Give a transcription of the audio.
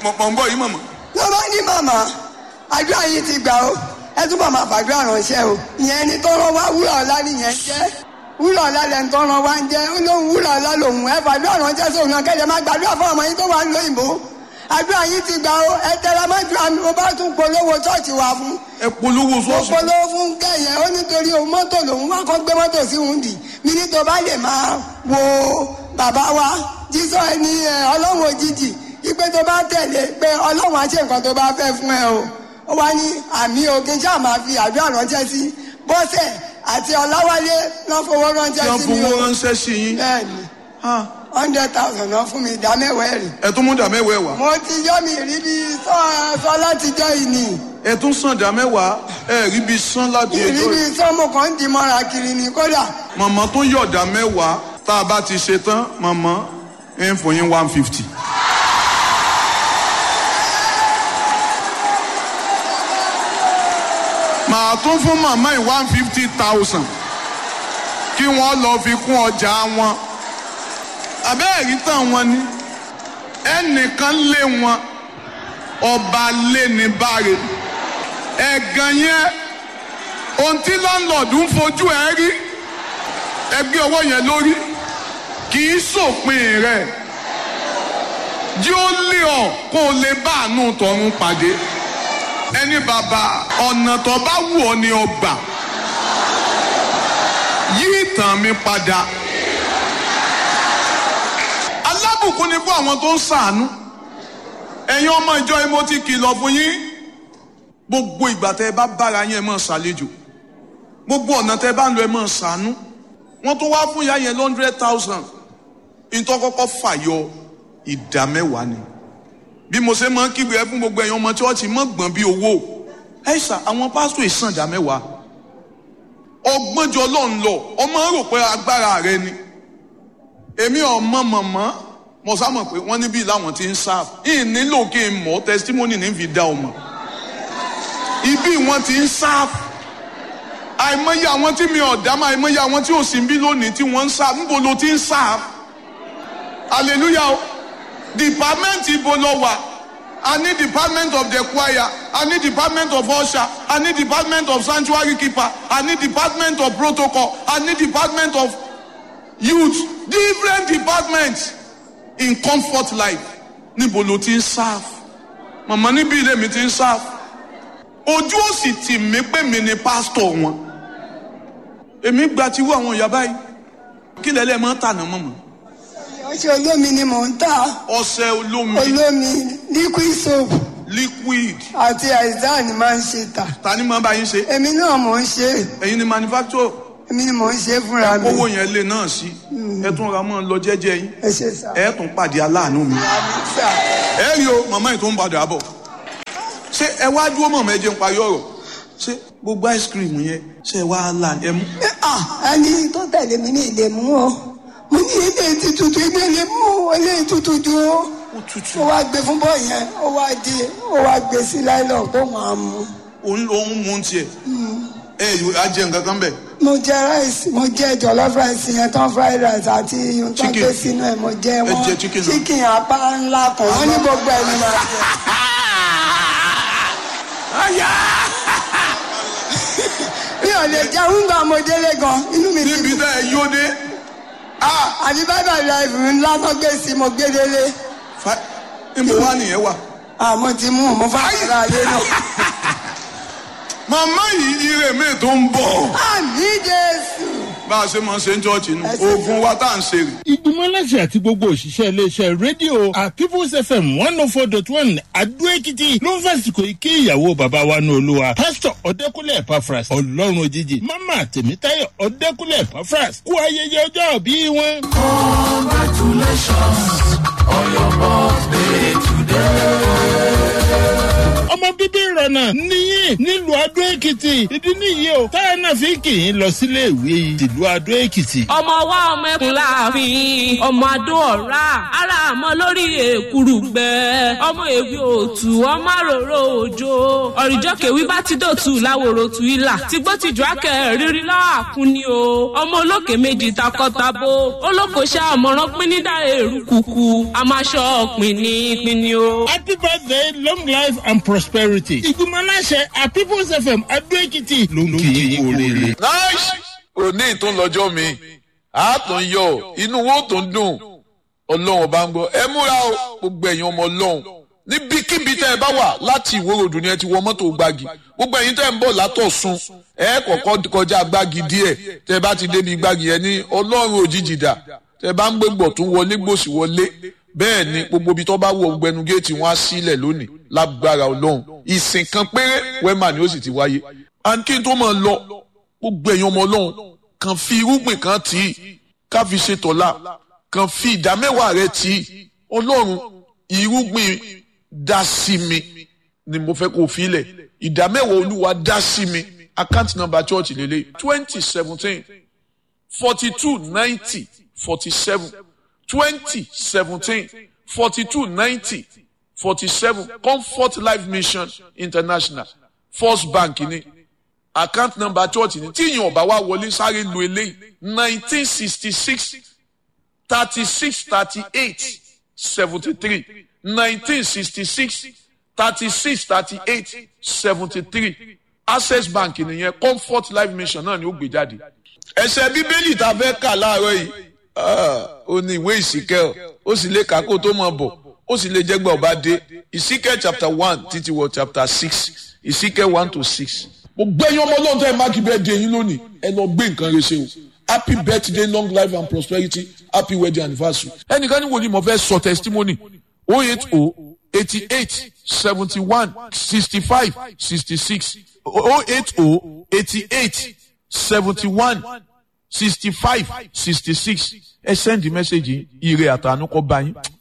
mọ̀ ń bọ̀ yìí mọ̀mọ́. ló bá ní màmá àdúrà yìí ti gbà ó ẹ túbọ̀ máa fàdúrà ránṣẹ́ o ìyẹn ni tó rán wá wúrà ọ̀la nìyẹn jẹ́ wúrà ọ̀la lẹ́nu tó rán wá ń jẹ́ ó lóun wúrà ọ̀la lòun ẹ fàdúrà ránṣẹ́ sóun náà kẹ́lẹ́ máa gbàdúrà fún ọmọ yín tó wà ń lo ìbò àdúrà yìí ti gbà ó ẹ tẹra mọ́jú àmì mo bá tún polówó ṣọ́ọ̀ṣì wá fún ẹ polówó mo sọ́ọ̀sì. polówó fún kẹyẹ ó nítorí òun mọ́tò lòun wá kọ́ gbé mọ́tò sí òun dì mí ní tó bá lè máa wo bàbá wa jísọ ẹni ẹ ọlọ́run òjijì ipe tó bá tẹ̀lé pé ọlọ́run á ṣe nǹkan tó bá fẹ́ fún ẹ o ó wá ní àmì òkè ṣáà máa fi àdúrà ránṣẹ́ sí bọ́sẹ̀ àti ọláwálé náà fowó tí ránṣẹ́ wọ́n sí mi fowó o ránṣẹ́ sí yín. bẹ́ẹ̀ni Ah, hundred thousand náà fún mi ìdá mẹ́wàá ẹ̀rì ẹ tún mú dà mẹ́wàá wá. mo ti yọ́ mi rí bí sọ- sọ látijọ́ yìí nìyí ẹ tún sàn dà mẹ́wàá ẹ rí bí sán láti ẹjọ́ ìrírí yìí. sọ́mù kan ń di mọ́ra kiri ni kódà màmá tó yọ̀ dà mẹ́wàá tá a bá ti ṣe tán màmá ẹ ń fún yín one fifty. màá tún fún màmá yìí one fifty thousand kí wọ́n lọ fi kún ọjà wọn. àbẹ́ẹ̀rí tán wọn ni ẹnìkan lé wọn ọba lé ní báre ẹ̀gàn yẹn ohun tí lọ́nlọ́ọ̀dù ń fojú ẹ rí ẹgbẹ́ ọwọ́ yẹn lórí kì í sòpin rẹ̀ jí ó lé ọ kó o lè bá àánú tọ̀run pàdé ẹni bàbá ọ̀nà tó bá wù ọ ni ọ gbà yí ìtàn mi padà alábùkún ni fún àwọn tó ń ṣàánú ẹ̀yin ọmọ ìjọ yìí mo ti kìlọ̀ fún yín gbogbo ìgbà tẹ́ ẹ bá bára yín ẹ máa ṣàlejò gbogbo ọ̀nà tẹ́ ẹ bá ń lọ ẹ máa ṣàánú wọ́n tó wá fún ìyá yẹn hundred thousand nítorí kọ́kọ́ fàyọ ìdá mẹ́wàá ni bí mo ṣe máa ń kígbe ẹ fún gbogbo ẹ̀yin ọmọ chọ́ọ̀chì mọ́ gbọ̀n bí owó ẹ ṣà àwọn pásítọ̀ ìsàn ìdá mẹ́wàá ọgbọ́njọ ọlọ́run lọ ọmọ rò pé agbára rẹ ni èmi ọmọ mọ̀mọ́ mo sá mọ̀ pé wọ́n níbí làwọn ti ń sáf yìí nílò kí n mọ̀ testimony ní fi dá ọmọ ibi wọn ti ń sáf àìmọye àwọn tí mi ọ̀dá máa àìmọye àwọn tí ò sí bí lónìí tí wọ́n ń sáf níbo ló ti ń sáf hallelujah o department ibo lọ wà a ní department of the choir a ní department of usher a ní department of sanctuary keeper a ní department of protocol a ní department of youth different departments in comfort life níbo ló ti ń sáf màmá níbí ilé mi ti ń sáf ojú ò sì tì mí pé mi ni pásítọ̀ wọn èmi gba tiwú àwọn ìyá báyìí kí lẹ́lẹ́ máa ń tànà mọ́mọ́ ọṣẹ olómi ni mò ń tà ọṣẹ olómi olómi liquid soap liquid àti àìsàn ni máa ń ṣe tà ta ni máa bá yín ṣe èmi náà mò ń ṣe ẹ̀yin ni manufacturer èmi ni mò ń ṣe fúnra mi owó yẹn lè náà sí ẹ tún ra mọ́ lọ jẹ́jẹ́ yín ẹ ṣe sá ẹ tún pàdé aláàánú mi àmì sá ẹ rí o màmá yìí tó ń padà bọ̀ ṣé ẹ wá dúró mọ̀mọ́ ẹ jẹ́ ń parí ọ̀rọ̀ ṣé gbogbo ice cream yẹn ṣé ẹ wá là ẹ mú. ẹni tó tẹ̀lé mi ní ilé mú o mo ní ilé ti tutù ilé ilé mú o ilé tutù ju o ó tutù ó wá gbé fún bọ́ yẹn ó wá di ó wá gbé sí láìlọ́ tó máa mú òun ló ń mú tiẹ̀ ẹ yóò á jẹ nǹkan kan bẹ̀. mo jẹ ráìsì mo jẹ jọlọf ráìsì yẹn tán fried rice àti ohun tó Chicken. gbé sínú ẹ mo jẹ wọn jẹ chicken náà. chicken apá ńlá kan wọn ní gbogbo ẹ ní máa jẹ. mi ò lè jẹun gba mo délé gan inú mi ti níbi dùn tá ẹ yóò dé àbí bàbá life ńlá tó gbé sí mo gbé délé fa- níbo wá nìyẹn wà. àmọ́ ti mú mo fà kàrà lé náà. màmá yìí ire mi tó ń bọ̀. àmì jésù. bá a ṣe máa ń ṣe ń jọ́ọ̀jì nù Ẹ ṣe oògùn wa tá à ń ṣe rè. ìgbìmọ̀ aláṣẹ àti gbogbo òṣìṣẹ́ iléeṣẹ́ rédíò at people's fm one oh four dot one adó èkìtì ló ń fàsìkò ike ìyàwó bàbá wa ní olúwa pásítọ̀ ọ̀dẹ́kúnlẹ̀ epafras ọlọ́run òjijì mama tèmítáyọ̀ ọ̀dẹ́kúnlẹ̀ epafras kú ayẹyẹ ọjọ́ bí wọn. ọmọ bíbí ìrọ̀lẹ́ ọ̀nà níyìn nílùú adó èkìtì ìdí nìyí o táyà náà fi kì í lọ sílé ìwé tìlú adó èkìtì. ọmọ wa ọmọ ẹkùn láàfin ọmọ adó ọ̀rá ara àmọ́ lórí èkúrú gbẹ ọmọ èwe òtù ọmọ àròrò òjò ọ̀rìjọ́ kèwí bá ti dòtú láwòrò tù ilà tìgbó tìjú akẹ́ rírí lọ́wọ́ àkún ni o ọmọ olókè méjì takọ́tabo olókoṣẹ́ àmọ̀ràn pín ní dá èrú kùkù àmàṣọ pínní pínní o. happy birthday long life and prosperity. ìgbìmọ̀ aláṣẹ a people's fm adó èkìtì ló ń kí i kú oríire. nice òní ìtúnlọ́jọ́ mi àátún yọ inú wo tó ń dùn ọlọ́run ọba ń gbọ́ ẹ múra o gbogbo ẹ̀yin ọmọ ọlọ́run níbikíbi tẹ́ ẹ bá wà láti ìwòròdù ni ẹ ti wọ mọ́tò gbági gbogbo ẹ̀yin tẹ́ ẹ ń bọ̀ látọ̀sùn ẹ kọ̀kọ́ kọjá gbági díẹ̀ tẹ́ ẹ bá ti débi gbági yẹn ní ọlọ́run òjijì dà tẹ́ ẹ bá ń gbégbọ̀ tún wọlé gbòsì wọlé bẹ́ẹ̀ ni gbogbo ibi tó bá wọ gbẹnu géètì wọn á sílẹ̀ lónìí lágbára ọlọ́run ìsìn kan péré wẹ́mà ni ó sì ti wáyé. and kí n tó máa lọ gbogbo ẹ̀yin ọmọ ọlọ́run kàn fi irúgbìn kan tì í ká fi ṣe tọ̀la kàn fi ìdá mẹ́wàá rẹ tì í ọlọ́run irúgbìn dá sí mi ni mo fẹ́ kó fi lẹ̀ ìdá mẹ́wàá olúwa dá sí mi account number church lélẹ̀ twenty seventeen forty two ninety forty seven twenty seventeen forty two ninety forty seven comfort life mission international first bank ni account number church ni tí ìyẹn ọba wa wọlé sáré lu eléyìí nineteen sixty six thirty six thirty eight seventy three nineteen sixty six thirty six thirty eight seventy three access bank nìyẹn comfort life mission náà ni ó gbé jáde. ẹsẹ̀ bíbélì tá a fẹ́ kà láàárọ̀ yìí ó ní ìwé ìsìkẹ́ ó sì lè kà kó tó mọ̀ bọ̀ ó sì lè jẹ́gbẹ́ ọba dé ìsìkẹ́ chapter one títí wọ chapter six ìsìkẹ́ one to six. mo gbẹ́yìn ọmọ ọlọ́run tó ẹ máàkì bẹ́ẹ̀ di eyín lónìí ẹ lọ gbé nǹkan rẹ ṣe o happy birthday long life and prosperity happy wedding anniversary. ẹnìkan ní wòlíì mo fẹ́ sọ testimony oh eight oh eighty eight seventy one sixty five sixty six oh eight oh eighty eight seventy one sixty five sixty six ẹ send message ire àtànú kọ bá yín